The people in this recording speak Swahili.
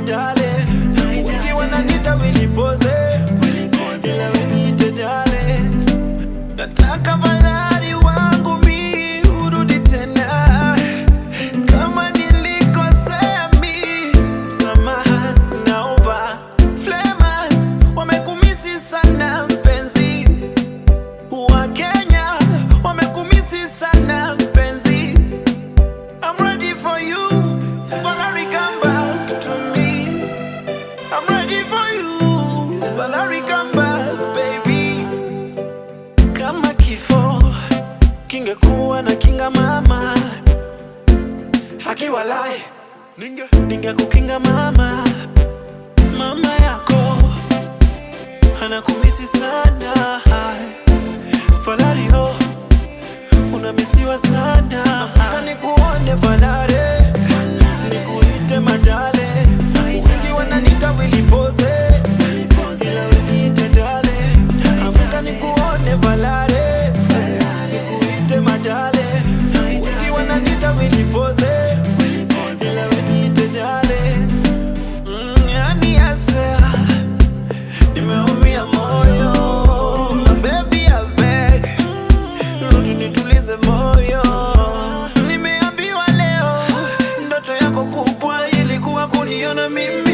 dale wengi wananita wilipoze ila weniite dale nataka malari wangu mi urudi tena kama nilikosea mi msamaha naomba flemas wamekumisi sana mpenzi wa Kenya wamekumisi sana mpenzi I'm ready for you Valerie come back to me I'm ready for you Valerie come back baby kama kifo kingekuwa na kinga mama akiwalai ninge ningekukinga mama mama yako anakumisi sana Valario unamisiwa sana Nataka nikuone Valare nikuite madale wengi wananita wilipoze ila weniite dale Nataka nikuone Valare nikuite madale wengi wananita wilipoze ila weniite dale Mm, yani I swear nimeumia moyo baby I beg rudi nitulize moyo nimeambiwa leo ndoto yako kubwa ilikuwa kuniona mimi